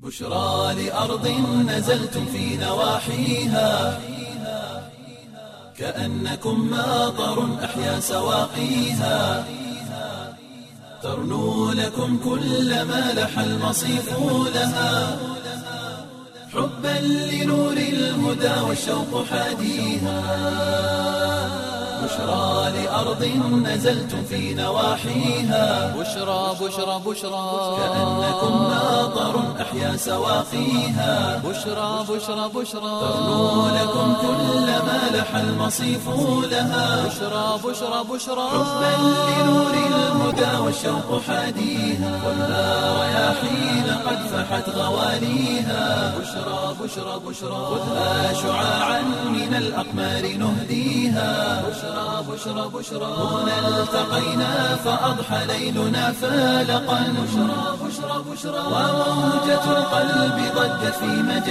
بشرى لأرض نزلتم في نواحيها كأنكم ماطر أحيا سواقيها ترنو لكم كل ما لح المصيف لها حبا لنور الهدى والشوق حاديها بشرى لأرض نزلتم في نواحيها بشرى بشرى بشرى كأنكم ماطر أحيا سواقيها بشرى بشرى بشرى ترنو لكم كل ما لح المصيف لها بشرى بشرى بشرى حبا لنور الهدى والشوق حاديها والنار رياحين قد فحت غواليها بشرى بشرى بشرى خذها شعاعا من الأقمار نهديها بشرى بشرى بشرى هنا التقينا فأضحى ليلنا فالقا بشرى بشرى بشرى وموجة القلب ضجت في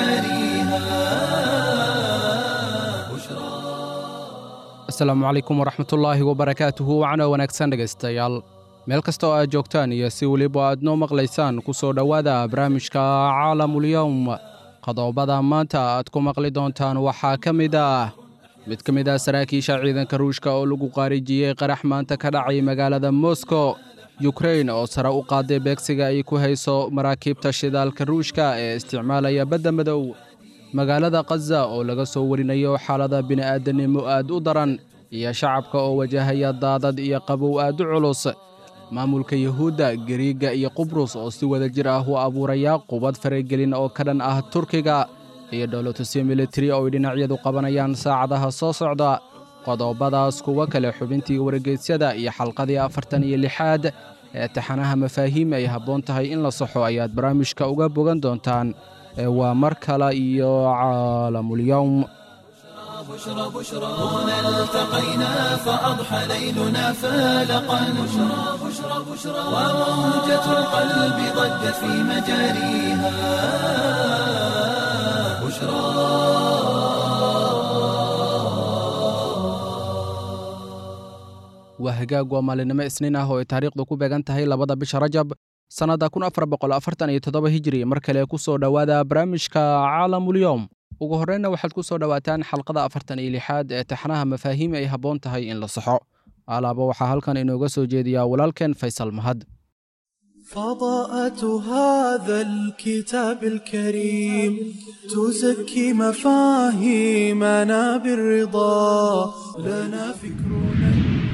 مجاريها بشرى asalaamu calaykum waraxmatullaahi wabarakaatuhu wacna wanaagsan dhegaystayaal meel kasta oo aad joogtaan iyo si weliba aad noo maqlaysaan ku soo dhowaada barnaamijka caalamulyowm qodobada maanta aad ku maqli doontaan waxaa ka mid ah mid ka mid ah saraakiisha ciidanka ruushka oo lagu qaarijiyey qarax maanta ka dhacay magaalada moskow yukrain oo sare u qaaday beegsiga ay ku hayso maraakiibta shidaalka ruushka ee isticmaalaya badda madow magaalada khaza oo laga soo warinayo xaalada bini'aadanimo aad u daran iyo shacabka oo wajahaya daadad iyo qabow aad u culus maamulka yuhuudda gariigga iyo qubrus oo si wada jir ah u abuuraya qubad faragelin oo ka dhan ah turkiga iyo dhowlatusyo militari oo ay dhinacyadu qabanayaan saacadaha soo socda qodobadaas kuwo kale xubintii wargeysyada iyo xalqadii afartan iyo lixaad ee taxanaha mafaahiim ay habboon tahay in la saxo ayaad barnaamijka uga bogan doontaan ee waa mar kale iyo caalamulyowm بشرى بشرى هنا التقينا فأضحى ليلنا فالقا بشرى بشرى بشرى وموجة القلب ضجت في مجاريها بشرى waa hagaag waa maalinimo isniin ah oo ay taariikhdu ku beegan tahay labada bisha rajab sannadda kun afar boqol afartan iyo toddoba hijiri mar kale ku soo dhowaada barnaamijka caalamulyowm ugu horreynna waxaad ku soo dhowaataan xalqada afartan iyo lixaad ee taxnaha mafaahiim ay habboon tahay in la saxo alaaba waxaa halkan inooga soo jeediyaa walaalkeen faysal mahad فضاءة هذا الكتاب الكريم تزكي مفاهيمنا بالرضا لنا فكرنا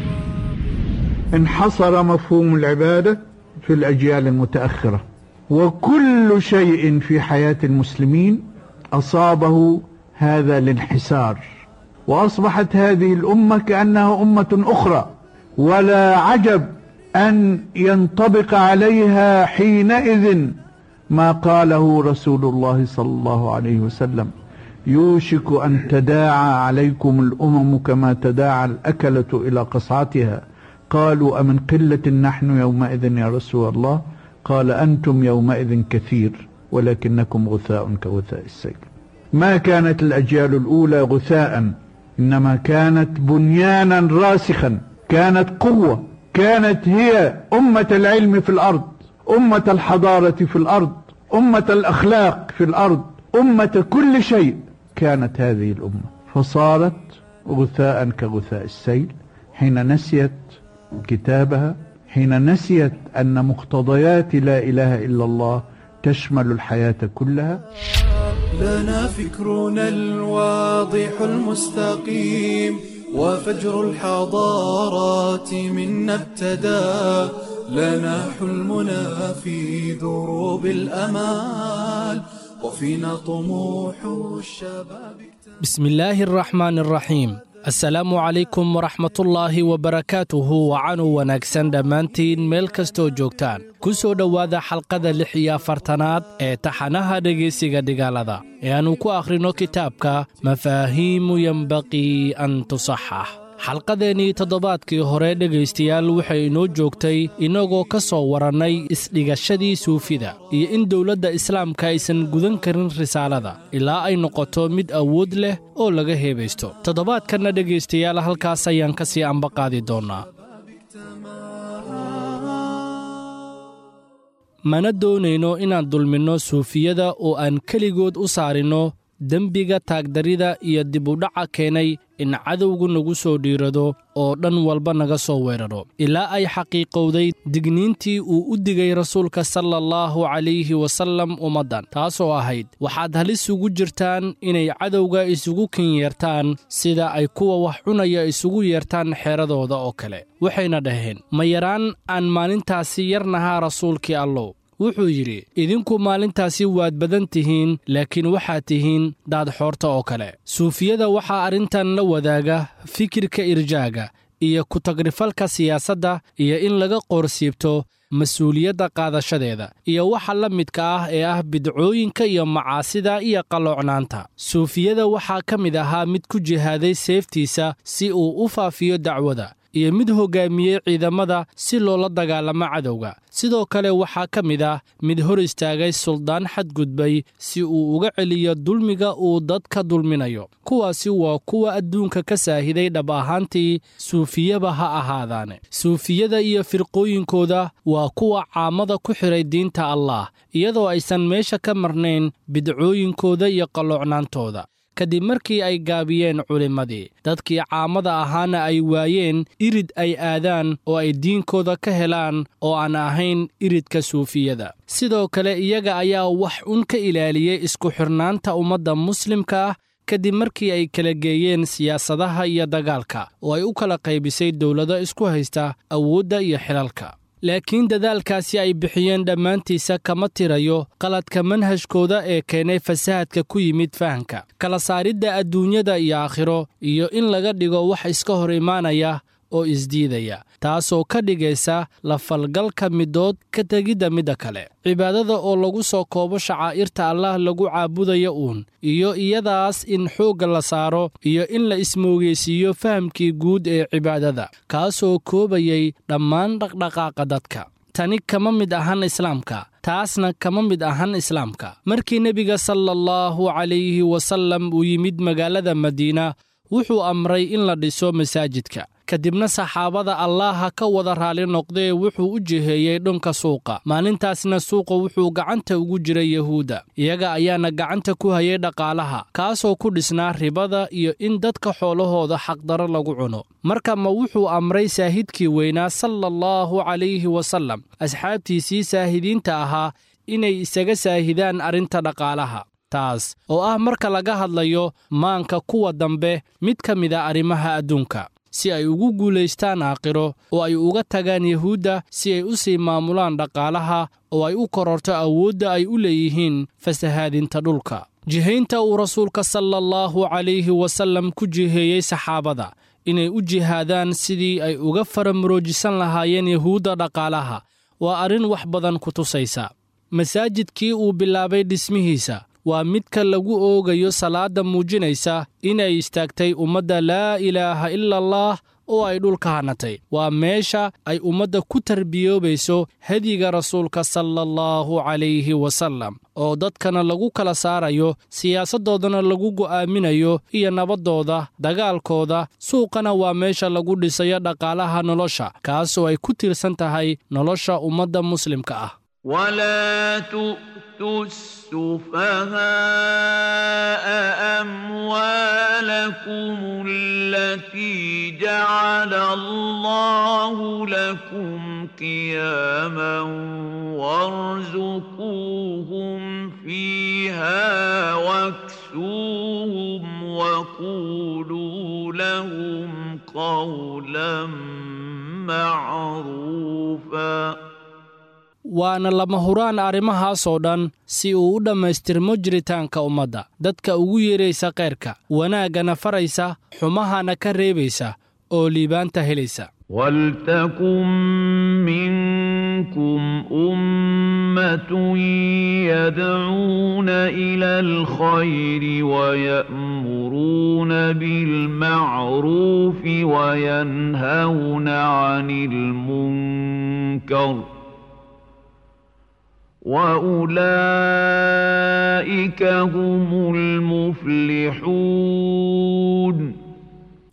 انحصر مفهوم العبادة في الأجيال المتأخرة وكل شيء في حياة المسلمين أصابه هذا الانحسار وأصبحت هذه الأمة كأنها أمة أخرى ولا عجب أن ينطبق عليها حينئذ ما قاله رسول الله صلى الله عليه وسلم يوشك أن تداعى عليكم الأمم كما تداعى الأكلة إلى قصعتها قالوا أمن قلة نحن يومئذ يا رسول الله قال أنتم يومئذ كثير ولكنكم غثاء كغثاء السيل ما كانت الأجيال الأولى غثاء إنما كانت بنيانا راسخا كانت قوة كانت هي أمة العلم في الأرض أمة الحضارة في الأرض أمة الأخلاق في الأرض أمة كل شيء كانت هذه الأمة فصارت غثاء كغثاء السيل حين نسيت كتابها حين نسيت أن مقتضيات لا إله إلا الله تشمل الحياة كلها لنا فكرنا الواضح المستقيم وفجر الحضارات منا ابتدى لنا حلمنا في دروب الأمال وفينا طموح الشباب بسم الله الرحمن الرحيم asalaamu calaykum waraxmatullaahi wabarakaatuhu wacanu wanaagsan dhammaantiin meel kastoo joogtaan ku soo dhowaada xalqada lix iyo afartanaad ee taxanaha dhegaysiga dhigaalada ee aannu ku akhrino kitaabka mafaahiimu yembaqii an tusaxax xalqadeennii toddobaadkii hore dhegaystayaal waxay inoo joogtay innagoo ka soo warannay isdhigashadii suufida iyo in dowladda islaamka aysan gudan karin risaalada ilaa ay noqoto mid awood leh oo laga heebaysto toddobaadkanna dhegaystayaal halkaas ayaan ka sii ambaqaadi doonnaa mana doonayno inaan dulminno suufiyada oo aan keligood u saarinno dembiga taagdarida iyo dibudhaca keenay in cadowgu nagu soo dhiirado oo dhan walba naga soo weeraro ilaa ay xaqiiqowday digniintii uu u digay rasuulka sala allahu calayhi wasallam ummaddan taasoo ahayd waxaad halis ugu jirtaan inay cadowga isugu kin yeertaan sida ay kuwa wax cunaya isugu yeertaan xeeradooda oo kale waxayna dhaheen ma yaraan aan maalintaasi yarnahaa rasuulkii allow wuxuu yidhi idinku maalintaasi waad badan tihiin laakiin waxaad tihiin daadxoorta oo kale suufiyada waxaa arrintan la wadaaga fikirka irjaaga iyo ku-tagrifalka siyaasadda iyo in laga qoorsiibto mas-uuliyadda qaadashadeeda iyo waxa la midka ah ee ah bidcooyinka iyo macaasida iyo qalloocnaanta suufiyada waxaa ka mid ahaa mid ku jihaaday seeftiisa si uu u faafiyo dacwada iyo mid hoggaamiyey ciidamada si loola dagaalamo cadowga sidoo kale waxaa ka mid ah mid hor istaagay suldaan xadgudbay si uu uga celiyo dulmiga uu dadka dulminayo kuwaasi waa kuwa adduunka ka saahiday dhab ahaantii suufiyaba ha ahaadaane suufiyada iyo firqooyinkooda waa kuwa caamada ku xidhay diinta allaah iyadoo aysan meesha ka marnayn bidcooyinkooda iyo qalloocnaantooda kadib markii ay gaabiyeen culimmadii dadkii caamada ahaana ay waayeen irid ay aadaan oo ay diinkooda ka helaan oo aan ahayn iridka suufiyada sidoo kale iyaga ayaa wax un ka ilaaliyey isku xidhnaanta ummadda muslimka ah kadib markii ay kala geeyeen siyaasadaha iyo dagaalka oo ay u kala qaybisay dowlado isku haysta awoodda iyo xilalka laakiin dadaalkaasi ay bixiyeen dhammaantiisa kama tirayo qaladka manhajkooda ee keenay fasahadka ku yimid fahanka kala saaridda adduunyada iyo aakhiro iyo in laga dhigo wax iska hor imaanaya oo isdiidaya taasoo ka dhigaysa la falgalka midood ka tegidda midda kale cibaadada oo lagu soo koobo shacaa'irta allaah lagu caabudayo uun iyo iyadaas in xoogga la saaro iyo in la ismoogeysiiyo fahamkii guud ee cibaadada kaasoo koobayay dhammaan dhaqdhaqaaqa dadka tani kama mid ahan islaamka taasna kama mid ahan islaamka markii nebiga sala allahu calayhi wasallam uu yimid magaalada madiina wuxuu amray in la dhiso masaajidka kadibna saxaabada allaaha ka wada raali noqdee wuxuu u jiheeyey dhunka suuqa maalintaasna suuqa wuxuu gacanta ugu jiray yahuudda iyaga ayaana gacanta ku hayay dhaqaalaha kaasoo ku dhisnaa ribada iyo in dadka xoolahooda xaqdaro lagu cuno marka ma wuxuu amray saahidkii weynaa sala allahu calayhi wasallam asxaabtiisii saahidiinta ahaa inay isaga saahidaan arrinta dhaqaalaha taas oo ah marka laga hadlayo maanka kuwa dambe mid ka mida arrimaha adduunka si ay ugu guulaystaan aakhiro oo ay uga tagaan yahuudda si ay u sii maamulaan dhaqaalaha oo ay u kororto awoodda ay u leeyihiin fasahaadinta dhulka jihaynta uu rasuulka sala allahu calayhi wasallam ku jiheeyey saxaabada inay u jihaadaan sidii ay uga faramuroojisan lahaayeen yahuudda dhaqaalaha waa arrin wax badan ku tusaysa masaajidkii uu bilaabay dhismihiisa waa midka lagu oogayo salaadda muujinaysa inay istaagtay ummadda laa ilaaha ila allaah oo ay dhulka hanatay waa meesha ay ummadda ku tarbiyoobayso hediga rasuulka sala allahu calayhi wasallam oo dadkana lagu kala saarayo siyaasaddoodana lagu go'aaminayo iyo nabaddooda dagaalkooda suuqana waa meesha lagu dhisayo dhaqaalaha nolosha kaasoo ay ku tiirsan tahay nolosha ummadda muslimka ah ولا تؤتوا السفهاء أموالكم التي جعل الله لكم قياما وارزقوهم فيها واكسوهم وقولوا لهم قولا معروفا waana lama huraan arrimahaasoo dhan si uu u dhammaystirmo jiritaanka ummadda dadka ugu yeeraysa kayrka wanaaggana faraysa xumahana ka reebaysa oo liibaanta helaysa ولتكن منكم أمة يدعون إلى الخير ويأمرون بالمعروف وينهون عن المنكر وأولئك هم المفلحون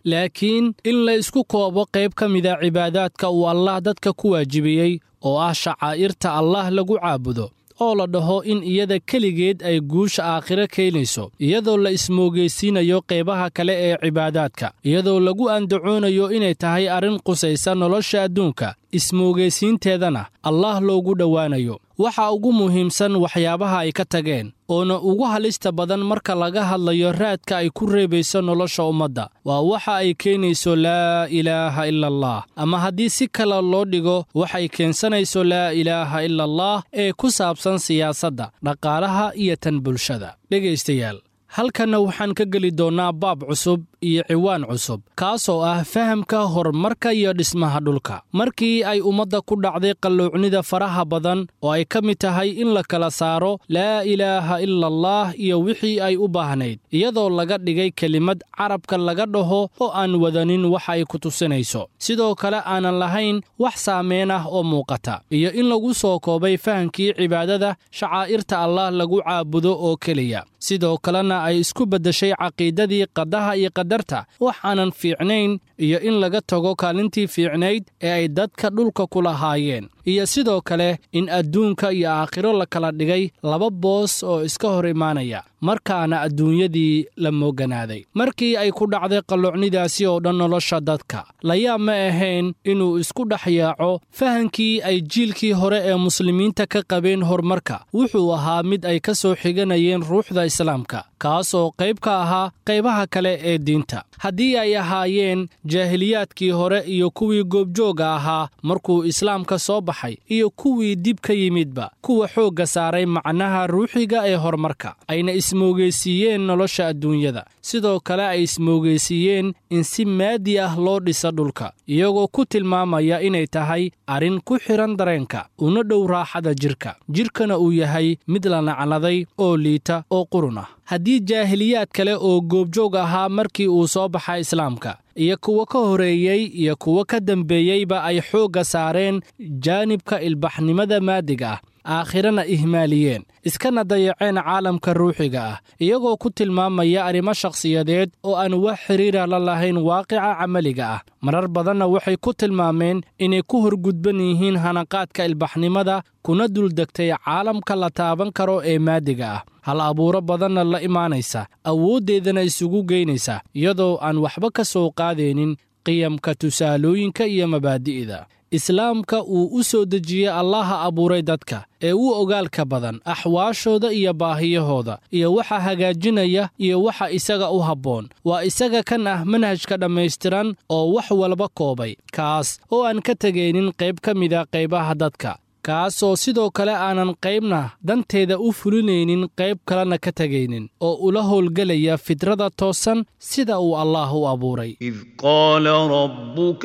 laakiin in la isku koobo qayb ka mida cibaadaadka uu allah dadka ku waajibiyey oo ah shacaa'irta allah lagu caabudo oo la dhaho in iyada keligeed ay guusha aakhiro keenayso iyadoo la ismoogeysiinayo qaybaha kale ee cibaadaadka iyadoo lagu andacoonayo inay tahay arrin qusaysa nolosha adduunka ismoogeysiinteedana allah loogu dhowaanayo waxa ugu muhiimsan waxyaabaha ay ka tageen oona ugu halista badan marka laga hadlayo raadka ay ku reebayso nolosha ummadda waa waxa ay keenayso laa ilaaha ila allah ama haddii si kale loo dhigo waxay keensanayso laa ilaaha ila allah ee ku saabsan siyaasadda dhaqaalaha iyo tan bulshada dhegaystayaal halkanna waxaan ka geli doonnaa baab cusub iyo ciwaan cusub kaasoo ah fahamka horumarka iyo dhismaha dhulka markii ay ummadda ku dhacday qalluucnida faraha badan oo ay ka mid tahay in la kala saaro laa ilaaha ila allah iyo wixii ay u baahnayd iyadoo laga dhigay kelimad carabka laga dhaho oo aan wadanin wax ay ku tusinayso sidoo kale aanan lahayn wax saameen ah oo muuqata iyo in lagu soo koobay fahamkii cibaadada shacaa'irta allah lagu caabudo oo keliya sidoo kalena ay isku beddeshay caqiidadii qadaha iyo qadarta wax aanan fiicnayn iyo in laga tago kaalintii fiicnayd ee ay dadka dhulka ku lahaayeen iyo sidoo kale in adduunka iyo aakhiro la kala dhigay laba boos oo iska hor imaanaya markaana adduunyadii la mooganaaday markii ay ku dhacday qalluucnidaasi oo dhan nolosha dadka layaab ma ahayn inuu isku dhex yaaco fahankii ay jiilkii hore ee muslimiinta ka qabeen horumarka wuxuu ahaa mid ay ka soo xiganayeen ruuxda islaamka kaasoo qayb ka ahaa qaybaha kale ee diinta haddii ay ahaayeen jaahiliyaadkii hore iyo kuwii goobjoogga ahaa markuu islaamka soo baxay iyo kuwii dib ka yimidba kuwa xoogga saaray macnaha ruuxiga ee horumarka ayna ismoogeysiiyeen nolosha adduunyada sidoo kale ay ismoogeysiiyeen in si maadi ah loo dhisa dhulka iyagoo ku tilmaamaya inay tahay arrin ku xidhan dareenka una dhow raaxada jidhka jidhkana uu yahay mid la nacladay oo liita oo qurun ah haddii jaahiliyaad kale oo goobjoog ahaa markii uu soo baxa islaamka iyo kuwo ka horeeyey iyo kuwo ka dambeeyeyba ay xoogga saareen jaanibka ilbaxnimada maadiga ah aakhirana ihmaaliyeen iskana dayaceen caalamka ruuxiga ah iyagoo ku tilmaamaya arrimo shakhsiyadeed oo aan wax xidhiira la lahayn waaqica camaliga ah marar badanna waxay ku tilmaameen inay ku horgudban yihiin hanaqaadka ilbaxnimada kuna duldegtay caalamka la taaban karo ee maadiga ah hal abuuro badanna la imaanaysa awooddeedana isugu geynaysa iyadoo aan waxba ka soo qaadaynin qiyamka tusaalooyinka iyo mabaadi'da islaamka uu u soo dejiyey allaha abuuray dadka ee u ogaalka badan axwaashooda iyo baahiyahooda iyo waxa hagaajinaya iyo waxa isaga u habboon waa isaga kan ah manhajka dhammaystiran oo wax walba koobay kaas oo aan ka tegaynin qayb ka mida qaybaha dadka kaasoo sidoo kale aanan qaybna danteeda u fulinaynin qayb kalena ka tegaynin oo ula howlgelaya fidrada toosan sida uu allaah u abuuray إذ قال ربك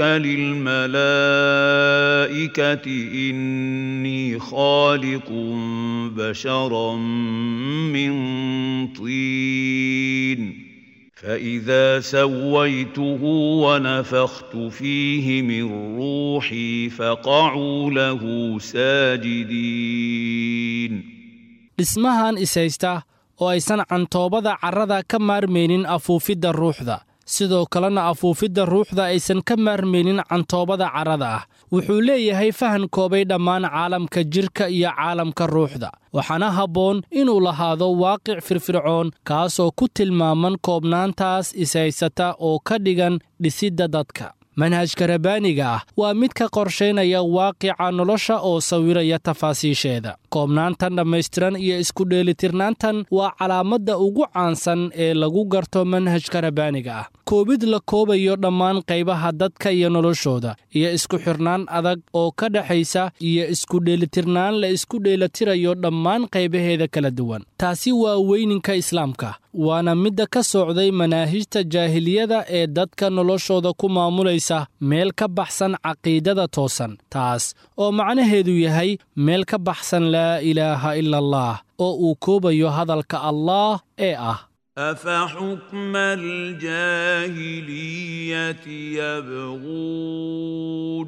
للملائكة إني خالق بشرا من طين فإذا سويته ونفخت فيه من روحي فقعوا له ساجدين dhismahan ishaysta oo aysan cantoobada carrada ka maarmaynin afuufidda ruuxda sidoo kalena afuufidda ruuxda aysan ka maarmaynin cantoobada carrada ah wuxuu leeyahay fahan koobay dhammaan caalamka jidhka iyo caalamka ruuxda waxaana habboon inuu lahaado waaqic firfircoon kaasoo ku tilmaaman koobnaantaas ishaysata oo ka dhigan dhisidda dadka manhajka rabbaaniga ah waa mid ka qorshaynaya waaqica nolosha oo sawiraya tafaasiisheeda koobnaantan dhammaystiran iyo iskudheelitirnaantan waa calaamadda ugu caansan ee lagu garto manhajka rabbaaniga ah koobid la koobayo dhammaan qaybaha dadka iyo noloshooda iyo isku xirnaan adag oo ka dhexaysa iyo iskudheelitirnaan la isku dheelitirayo dhammaan qaybaheeda kala duwan taasi waa weyninka islaamka waana midda ka socday manaahijta jaahiliyada ee dadka noloshooda ku maamulaysa meel ka baxsan caqiidada toosan taas oo macnaheedu yahay meel ka baxsan laa ilaaha ila allah oo uu koobayo hadalka allaah ee ah أفحكم الجاهلية يبغون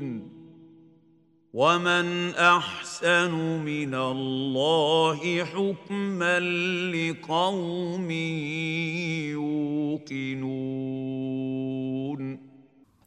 ومن أحسن من الله حكما لقوم يوقنون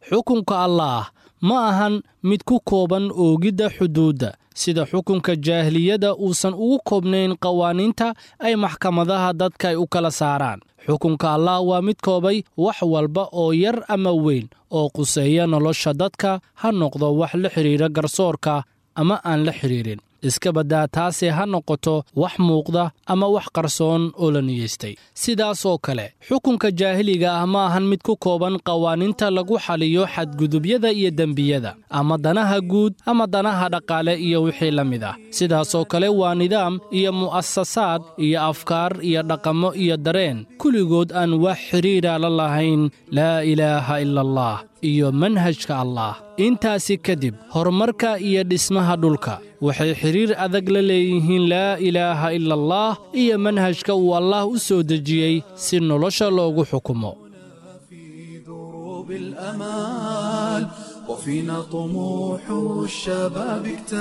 xukunka allaah ma ahan mid ku kooban oogidda xuduudda sida xukunka jaahiliyadda uusan ugu koobnayn qawaaniinta ay maxkamadaha dadka ay u kala saaraan xukunka allah waa mid koobay wax walba oo yar ama weyn oo quseeya nolosha dadka ha noqdo wax la xidhiira garsoorka ama aan la xidhiirin iska baddaa taase ha noqoto wax muuqda ama wax qarsoon oo la niyeystay sidaasoo kale xukunka jaahiliga ah ma ahan mid ku kooban qawaaniinta lagu xaliyo xadgudubyada iyo dembiyada ama danaha guud ama danaha dhaqaale iyo wixii la mid ah sidaasoo kale waa nidaam iyo mu'asasaad iyo afkaar iyo dhaqamo iyo dareen kulligood aan wax xidhiira la lahayn laa ilaaha ila allah iyo manhajka allah intaasi kadib horumarka iyo dhismaha dhulka waxay xidhiir adag la leeyihiin laa ilaaha ila allah iyo manhajka uu allah u soo dejiyey si nolosha loogu xukumo دروب الأمال وفينا طموح الشباب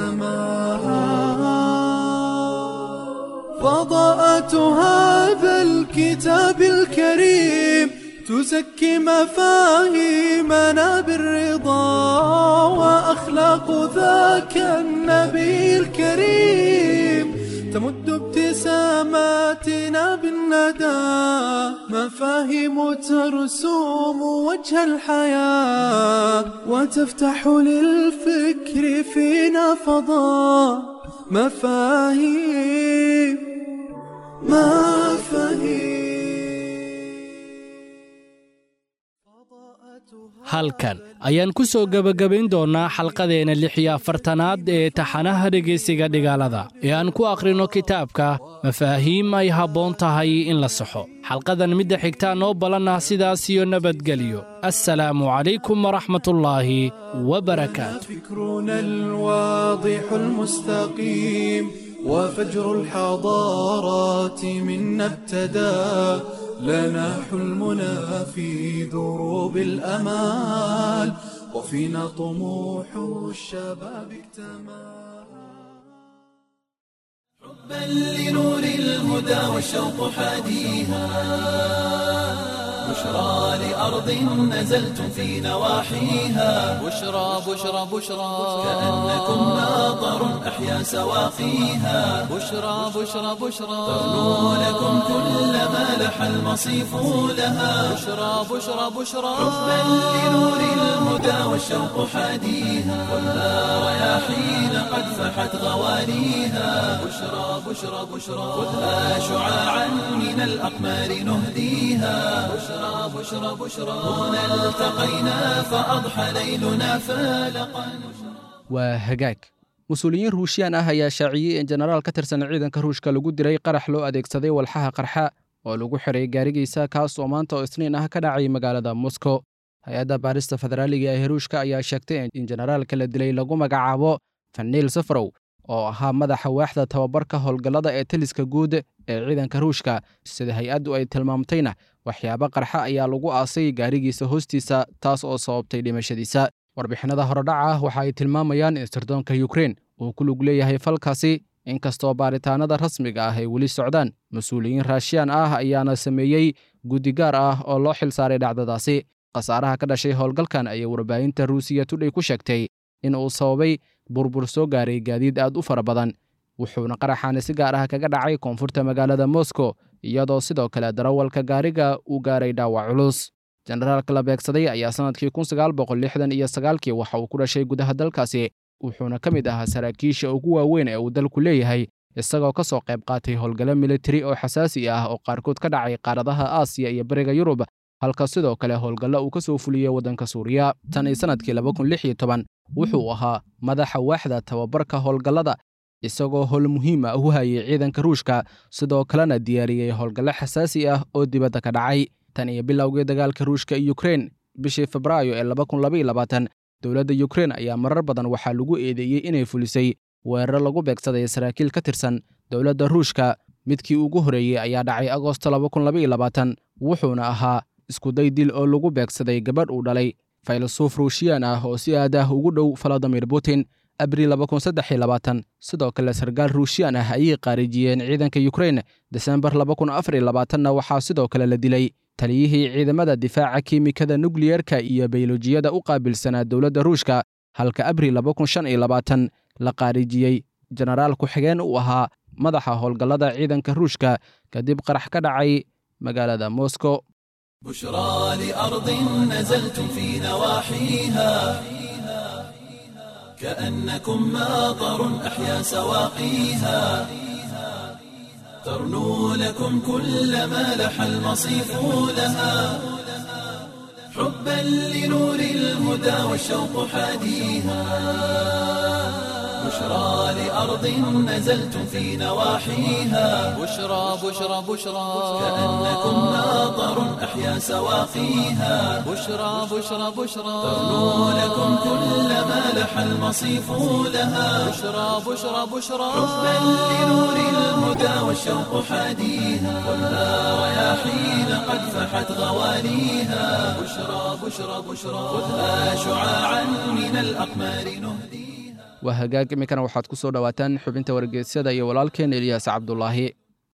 اكتمل فضاءة هذا الكتاب الكريم تزكي مفاهيمنا بالرضا وأخلاق ذاك النبي الكريم تمد ابتساماتنا بالندى مفاهيم ترسوم وجه الحياة وتفتح للفكر فينا فضاء مفاهيم مفاهيم halkan ayaan ku soo gebagabayn doonnaa xalqadeenna lix iyo afartanaad ee taxanaha dhegaysiga dhigaalada ee aan ku akhrino kitaabka mafaahiim ay habboon tahay in la saxo xalqadan midda xigtaa noo ballanah sidaas iyo nabadgelyo assalaamu calaykum waraxmatullaahi wabarakaatu فكرنا الواضح المستقيم وفجر الحضارات منا ابتدى لنا حلمنا في دروب الأمال وفينا طموح الشباب اكتمل بل لنور الهدى والشوق حاديها بشرى لأرض نزلتم في نواحيها بشرى بشرى بشرى كأنكم ماطر أحيا سواقيها بشرى بشرى بشرى تغنو لكم كل ما لح المصيف لها بشرى بشرى بشرى بل لنور الهدى والشوق حاديها ولا رياحين قد فحت غوانيها بشرى بشرى بشرى خذها شعاعا من الأقمار نهديها بشرى بشرى بشرى هنا التقينا فأضحى ليلنا فالقا waa hagaag mas-uuliyiin ruushiyaan ah ayaa shaaciyey in jenaraal ka tirsan ciidanka ruushka lagu diray qarax loo adeegsaday walxaha qarxa oo lagu xiray gaarigiisa kaas oo maanta oo isniin ah ka dhacay magaalada moskow hay-adda baarista federaaliga ee ruushka ayaa sheegtay in jenaraalka la dilay lagu magacaabo faniil safarow oo ahaa madaxa waaxda tababarka howlgallada ee taliska guud ee ciidanka ruushka sida hay-addu ay tilmaamtayna waxyaabo qarxa ayaa lagu aasay gaarigiisa hoostiisa taas oo sababtay dhimashadiisa warbixinada horodhaca ah waxa ay tilmaamayaan in sirdoonka yukrein uu ku lug leeyahay falkaasi inkastoo baaritaanada rasmiga ah ay weli socdaan mas-uuliyiin raashiyaan ah ayaana sameeyey guddi gaar ah oo loo xil saaray dhacdadaasi khasaaraha ka dhashay howlgalkan ayay warbaahinta ruusiya tudhay ku sheegtay in uu sababay burbur soo gaaray gaadiid aad u fara badan wuxuuna qaraxaani si gaar ah kaga dhacay koonfurta magaalada moskow iyadoo sidoo kale darawalka gaariga uu gaaray dhaawac culus jenaraalka la beegsaday ayaa sannadkii kun sagaal boqol lixdan iyo sagaalkii waxa uu ku dhashay gudaha dalkaasi wuxuuna ka mid ahaa saraakiisha ugu waaweyn ee uu dalku leeyahay isagoo ka soo qayb qaatay howlgallo militari oo xasaasi ah oo qaarkood ka dhacay qaaradaha aasiya iyo bariga yurub halka sidoo kale howlgallo uu ka soo fuliyey waddanka suuriya tan iyo sannadkii laba kun lix iyo toban wuxuu ahaa madaxa waaxda tababarka howlgallada isagoo howl muhiim ah u hayay ciidanka ruushka sidoo kalena diyaariyey howlgallo xasaasi ah oo dibadda ka dhacay tan iyo bilowgii dagaalka ruushka iyo yukrein bishii febraayo ee laba kun laba iyo labaatan dowladda yukrein ayaa marar badan waxaa lagu eedeeyey inay fulisay weeraro lagu beegsaday saraakiil ka tirsan dowladda ruushka midkii ugu horreeyey ayaa dhacay agoosto laba kun laba iyo labaatan wuxuuna ahaa iskuday dil oo lagu beegsaday gabadh uu dhalay faylasuuf ruushiyaan ah oo si aad ah ugu dhow valadimir putin abril laba kun saddex iyo labaatan sidoo kale sarkaal ruushiyaan ah ayay qaarijiyeen ciidanka yukrein desembar laba kun afar iyo labaatanna waxaa sidoo kale la dilay taliyihii ciidamada difaaca kiimikada nukliyerka iyo baylojiyada u qaabilsanaa dowladda ruushka halka abril la qaarijiyey jenaraal ku-xigeen uu ahaa madaxa howlgallada ciidanka ruushka kadib qarax ka dhacay magaalada moscow بشرى لأرض نزلتم في نواحيها كأنكم ماطر أحيا سواقيها ترنو لكم كل ما لح المصيف لها حبا لنور الهدى والشوق حاديها بشرى لأرض نزلتم في نواحيها بشرى بشرى بشرى كأنكم ماطر أحيا سواقيها بشرى بشرى بشرى ترنو لكم كل ما لح المصيف لها بشرى بشرى بشرى حبا لنور الهدى والشوق حاديها خذها رياحين قد فحت غواليها بشرى بشرى بشرى خذها شعاعا من الأقمار نهديها waa hagaag iminkana waxaad ku soo dhowaataan xubinta wargeysyada iyo walaalkeen eliyaas cabdulaahi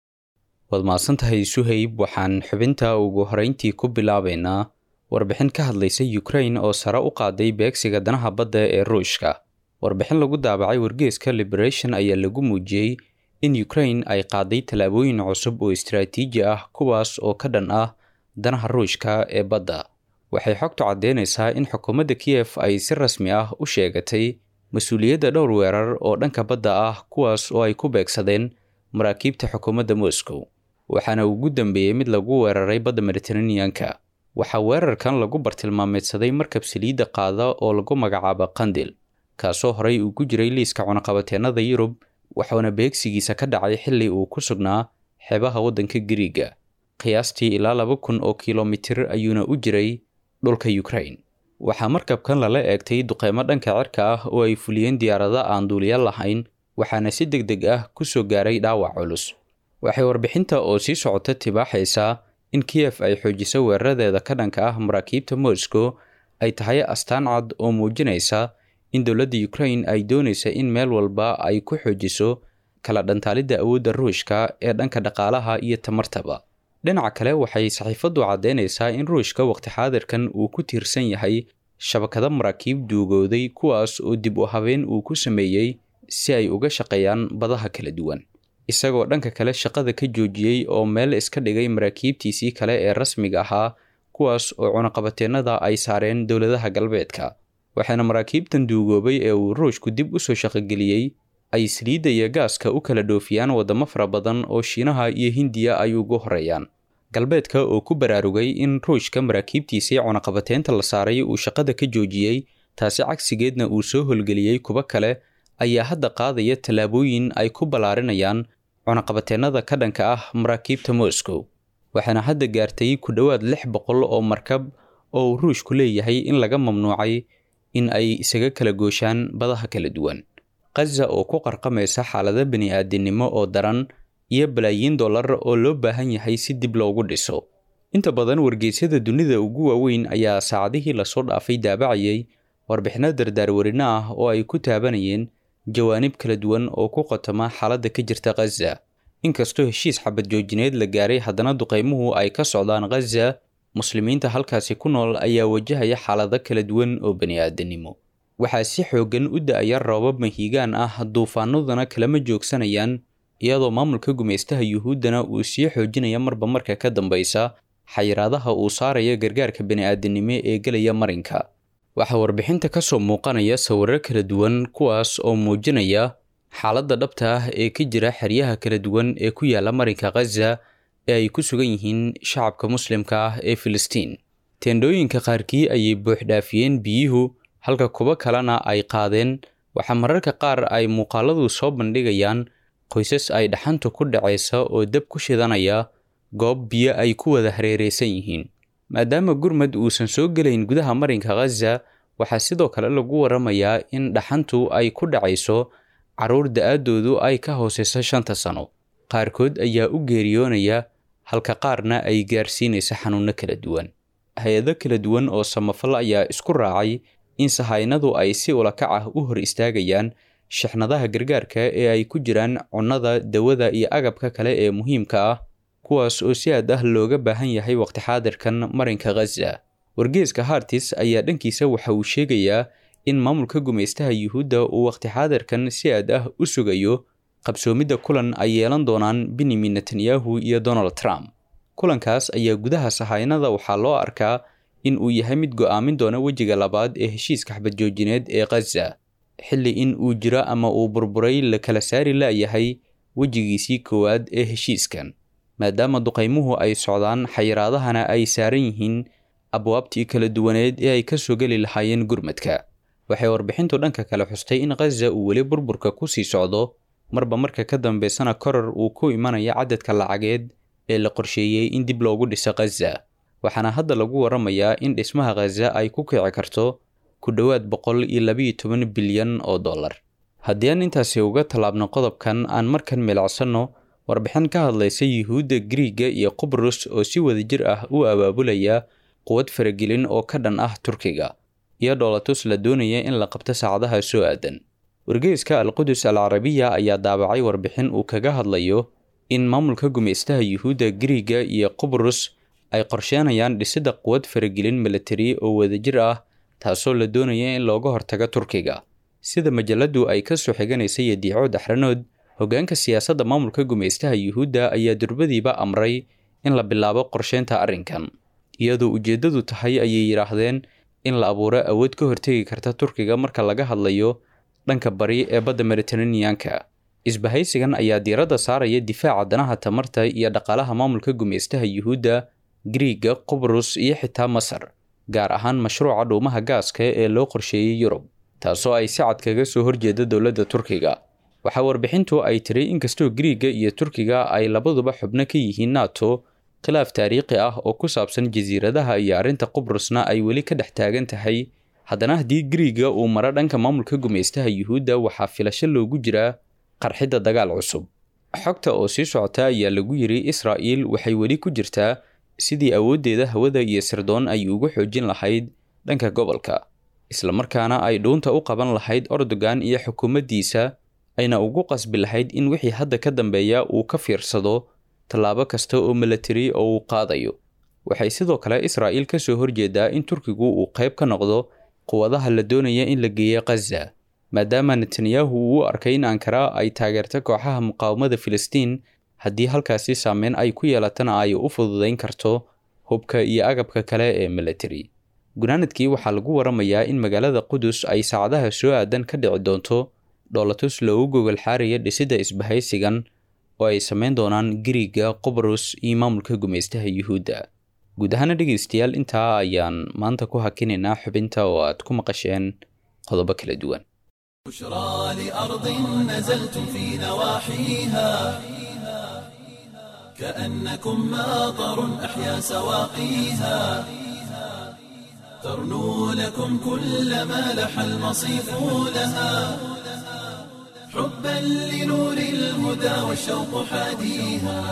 waad mahadsantahay suhayb waxaan xubinta ugu horeyntii ku bilaabaynaa warbixin ka hadlaysa ukrain oo sare u qaaday beegsiga danaha badda ee ruushka warbixin lagu daabacay wargeeska liberation ayaa lagu muujiyey in ukrain ay qaaday tallaabooyin cusub oo istaraatiiji ah kuwaas oo ka dhan ah danaha ruushka ee badda waxay xogtu caddeynaysaa in xukuumadda kiyef ay si rasmi ah u sheegatay mas-uuliyadda dhowr weerar oo dhanka badda ah kuwaas oo ay ku beegsadeen maraakiibta xukuumadda moscow waxaana ugu dambeeyey mid lagu weeraray badda mediteraneanka waxaa weerarkan lagu bartilmaameedsaday markab saliidda qaada oo lagu magacaabo qandil kaasoo horey uu ku jiray liiska cunaqabateennada yurub waxauna beegsigiisa ka dhacay xilli uu ku sugnaa xeebaha waddanka giriiga qiyaastii ilaa laba kun oo kilomitir ayuuna u jiray dhulka ukrain waxaa markabkan lala eegtay duqeymo dhanka cirka ah oo ay fuliyeen diyaarada aan duuliya lahayn waxaana si deg deg ah ku soo gaaray dhaawac culus waxay warbixinta oo sii socota tibaaxaysaa in kiyef ay xoojiso weeraradeeda ka dhanka ah maraakiibta moscow ay tahay astaan cad oo muujinaysa in dowladda ukrain ay doonaysa in meel walba ay ku xoojiso kala dhantaalidda awoodda ruushka ee dhanka dhaqaalaha iyo tamartaba dhinaca kale waxay saxiifaddu caddeynaysaa in ruushka waqti xaadirkan uu ku tiirsan yahay shabakado maraakiib duugooday kuwaas oo dib u habeen uu ku sameeyey si ay uga shaqeeyaan badaha kala duwan isagoo dhanka kale shaqada ka joojiyey oo meel iska dhigay maraakiibtiisii kale ee rasmiga ahaa kuwaas oo cunaqabateennada ay saareen dowladaha galbeedka waxaana maraakiibtan duugoobay ee uu ruushku dib u soo shaqogeliyey ay saliidda iyo gaaska u kala dhoofiyaan waddamo fara badan oo shiinaha iyo hindiya ay ugu horeeyaan galbeedka oo ku baraarugay in ruushka maraakiibtiisii cunaqabateynta la saaray uu shaqada ka joojiyey taasi cagsigeedna uu soo holgeliyey kuwo kale ayaa hadda qaadaya tallaabooyin ay ku ballaarinayaan cunaqabateennada ka dhanka ah maraakiibta moscow waxaana hadda gaartay ku dhowaad lix boqol oo markab oo uu ruushku leeyahay in laga mamnuucay in ay isaga kala gooshaan badaha kala duwan khaza oo ku qarqamaysa xaalado bani-aadinimo oo daran iyo balaayiin dollar oo loo baahan yahay si dib loogu dhiso inta badan wargeysyada dunida ugu waaweyn ayaa saacadihii lasoo dhaafay daabacayay warbixino dardaarwarino ah oo ay ku taabanayeen jawaanib kala duwan oo ku qotoma xaaladda ka jirta khaza inkastoo heshiis xabad joojineed la gaaray haddana duqeymuhu ay ka socdaan khaza muslimiinta halkaasi ku nool ayaa wajahaya xaalado kala duwan oo bani-aadanimo waxaa si xooggan u da-aya roobab mahiigaan ah duufaanaduna kalama joogsanayaan iyadoo maamulka gumaystaha yuhuuddana uu sii xoojinaya marba marka ka dambaysa xayiraadaha uu saaraya gargaarka bani-aadanimo ee gelaya marinka waxaa warbixinta ka soo muuqanaya sawirro kala duwan kuwaas oo muujinaya xaaladda dhabta ah ee ka jira xeryaha kala duwan ee ku yaala marinka khaza ee ay ku sugan yihiin shacabka muslimka ah ee filistiin teendhooyinka qaarkii ayay buuxdhaafiyeen biyuhu halka kuwo kalena ay qaadeen waxaa mararka qaar ay muuqaaladu soo bandhigayaan qoysas ay dhaxanta ku dhacaysa oo dab ku shidanaya goob biyo ay ku wada hareeraysan yihiin maadaama gurmad uusan soo gelayn gudaha marinka khaza waxaa sidoo kale lagu waramayaa in dhaxantu ay ku dhacayso carruur da-aadoodu ay ka hooseyso shanta sano qaarkood ayaa u geeriyoonaya halka qaarna ay gaarsiinaysa xanuunno kala duwan hay-ado kala duwan oo samafal ayaa isku raacay in sahaynadu ay si ulakac ah u hor istaagayaan shixnadaha gargaarka ee ay ku jiraan cunnada dawada iyo agabka kale ee muhiimka ah kuwaas oo si aad ah looga baahan yahay waqti xaadirkan marinka khaza wargeeska hartis ayaa dhankiisa waxa uu sheegayaa in maamulka gumaystaha yuhuudda uu waqti xaadirkan si aad ah u sugayo qabsoomidda kulan ay yeelan doonaan benyamin netanyahu iyo donald trump kulankaas ayaa gudaha sahaynada waxaa loo arkaa in uu yahay mid go'aamin doona wejiga labaad ee heshiiska xabadjoojineed ee khaza xilli in uu jiro ama uu burburay la kala saari la'yahay wejigiisii koowaad ee heshiiskan maadaama duqaymuhu ay socdaan xayiraadahana ay saaran yihiin abwaabtii kala duwaneed ee ay ka soo geli lahaayeen gurmadka waxay warbixintu dhanka kale xustay in khaza uu weli burburka ku sii socdo marba marka ka dambeysana koror uu ku imanayo cadadka lacageed ee la qorsheeyey in dib loogu dhiso khaza waxaana hadda lagu waramayaa in dhismaha khaza ay ku kici karto ku dhowaad boqol iyo labayo toban bilyan oo dollar haddii aan intaasi uga tallaabno qodobkan aan markan milicsanno warbixin ka hadlaysa yuhuudda griiga iyo qubrus oo si wadajir ah u abaabulaya quwad faragelin oo ka dhan ah turkiga iyo dhoolatus la doonaya in la qabto saacadaha soo aadan wargeyska alqudus al carabiya ayaa daabacay warbixin uu kaga hadlayo in maamulka gumaystaha yuhuudda griiga iyo qubrus ay qorsheenayaan dhisidda quwad faragelin milatari oo wadajir ah taasoo la doonaya in looga hortago turkiga sida majaladu ay ka soo xiganaysa yadiico daxranood hoggaanka siyaasadda maamulka gumaystaha yuhuudda ayaa durbadiiba amray in la bilaabo qorsheynta arrinkan iyadoo ujeeddadu tahay ayay yidhaahdeen in la abuuro awood ka hortegi karta turkiga marka laga hadlayo dhanka bari ee badda mediteraneanka isbahaysigan ayaa diiradda saaraya difaaca danaha tamarta iyo dhaqaalaha maamulka gumaystaha yuhuudda griiga qubrus iyo xitaa masar gaar ahaan mashruuca dhuumaha gaaska ee loo qorsheeyey yurub taasoo ay si cad kaga soo horjeeda dowladda turkiga waxaa warbixintu ay tiri inkastoo griiga iyo turkiga ay labaduba xubno ka yihiin nato khilaaf taariikhi ah oo ku saabsan jasiiradaha iyo arrinta qubrusna ay weli ka dhex taagan tahay haddana haddii griiga uu maro dhanka maamulka gumaystaha yuhuudda waxaa filasho loogu jiraa qarxidda dagaal cusub xogta oo sii socota ayaa lagu yiri israa'iil waxay weli ku jirtaa sidii awooddeeda hawada iyo sirdoon ay ugu xoojin lahayd dhanka gobolka islamarkaana ay dhuunta u qaban lahayd ordogan iyo xukuumaddiisa ayna ugu qasbi lahayd in wixii hadda ka dambeeya uu ka fiirsado tallaabo kasta oo milatari oo uu qaadayo waxay sidoo kale israa'iil ka soo horjeedaa in turkigu uu qayb ka noqdo quwadaha la doonaya in la geeyo khaza maadaama netanyahu uu u arkay in ankara ay taageerto kooxaha muqaawamada filistiin haddii halkaasi saameyn ay ku yeelatana ay u fududayn karto hubka iyo agabka kale ee milatari gunaanadkii waxaa lagu waramayaa in magaalada qudus ay saacadaha soo aadan ka dhici doonto dhoolatus loogu gogol xaaraya dhisidda isbahaysigan oo ay samayn doonaan giriga qubrus iyo maamulka gumaystaha yuhuudda guud ahaana dhegaystayaal intaa ayaan maanta ku hakinaynaa xubinta oo aad ku maqasheen qodobo kala duwan بشرى لأرض نزلتم في نواحيها كأنكم ماطر أحيا سواقيها ترنو لكم كل ما لح المصيف لها حبا لنور الهدى والشوق حاديها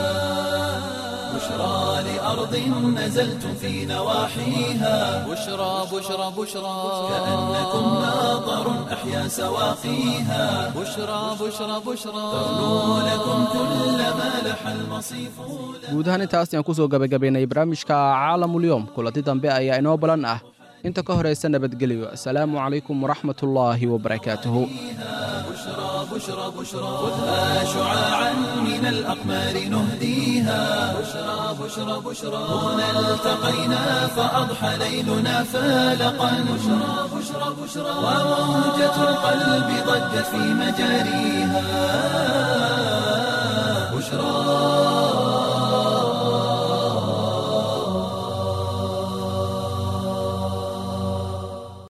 بشرى لأرض نزلتم في نواحيها بشرى بشرى بشرى كأنكم ماطر أحيا سواقيها بشرى بشرى بشرى ترنو لكم كل ما لح المصيف guud ahaan intaas ayaan ku soo gabagabaynay barnaamijka caalamulyoom kulanti dambe ayaa inoo balan ah inta ka horaysa nabadgelyo asalaamu calaykum waraxmatullaahi wabarakaatuhu بشرى بشرى بشرى خذها شعاعا من الأقمار نهديها بشرى بشرى بشرى هنا التقينا فأضحى ليلنا فالقا بشرى بشرى بشرى وموجة القلب ضجت في مجاريها بشرى